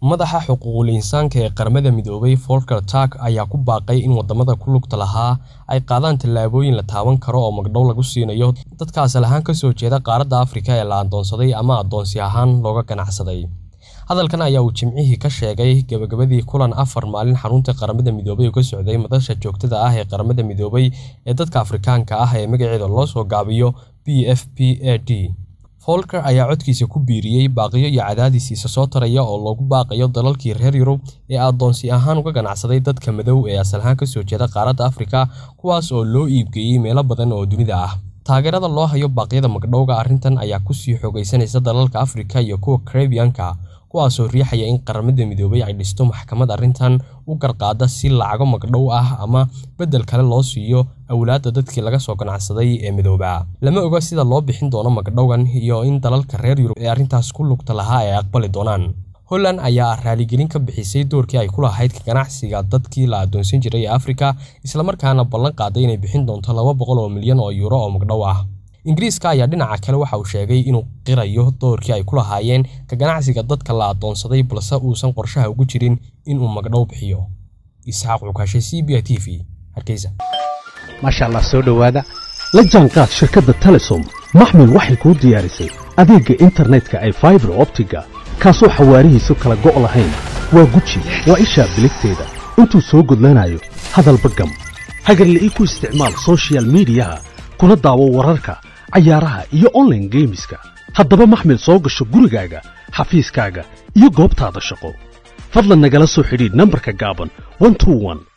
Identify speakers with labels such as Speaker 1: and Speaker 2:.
Speaker 1: madaxa xuquuqul insaanka ee qaramada midoobay Volker Turk ayaa ku baaqay in wadamada ku lugta lahaa ay qaadaan tallaabooyin la taaban karo oo magdhow lagu siinayo dadka asal ahaan ka soo jeeda qaaradda Afrika ee la adoonsaday ama adoonsi ahaan looga ganacsaday. Hadalkan ayaa uu Jimcihii ka sheegay gabagabadii kulan afar maalin xarunta qaramada midoobay oo ka socday madasha joogtada ah ee qaramada midoobay ee dadka Afrikaanka ah ee magaceeda loo soo gaabiyo PFPAD. Volker ayaa codkiisa ku biiriyay baaqiyo iyo cadaadis isa soo taraya oo loogu baaqayo dalalkii reer Yurub ee adoonsi ahaan uga ganacsaday dadka madow ee asal ahaan ka soo jeeda qaaradda Afrika kuwaas oo loo iibgeeyay meelo badan oo dunida ah. Taageerada loo hayo baaqyada magdhowga arrintan ayaa ku sii xoogaysanaysa dalalka Afrika iyo kuwa Caribbean-ka kuwaasoo riixaya in qaramada midoobay ay dhisto maxkamad arrintan u garqaada si lacago magdhow ah ama beddel kale loo siiyo awlaadda dadkii laga soo ganacsaday ee midoobaa. Lama oga sida loo bixin doono magdhowgan iyo in dalalka reer Yurub ee arrintaas ku lugta lahaa ay aqbali doonaan. Holland ayaa raaligelin ka bixisay doorkii ay ku lahayd ka ganacsiga dadkii la adoonsan jiray ee Afrika isla markaana ballan qaaday inay bixin doonto laba boqol oo milyan oo euro oo magdhow ah. Ingiriiska ayaa dhinaca kale waxa uu sheegay inuu qirayo doorkii ay ku lahaayeen ka ganacsiga dadka la adoonsaday balse uusan qorshaha ugu jirin in uu magdhow bixiyo. Isxaaq Cukaashe CBI TV, Hargeysa.
Speaker 2: maasha allah soo dhowaada la jaanqaad shirkadda telesom maxmil waxay kuu diyaarisay adeegga internetka ay faibar optiga kaasoo xawaarihiisu kala go' lahayn waa guji waa ishaa biligteeda intuu soo gudlanayo hadalba gam hagarla'ii ku isticmaal soshiyal miidiyaha kuna daawo wararka cayaaraha iyo online geemiska haddaba maxmil soo gasho gurigaaga xafiiskaaga iyo goobtaada shaqo fadlan nagala soo xidhiidh nambarka gaaban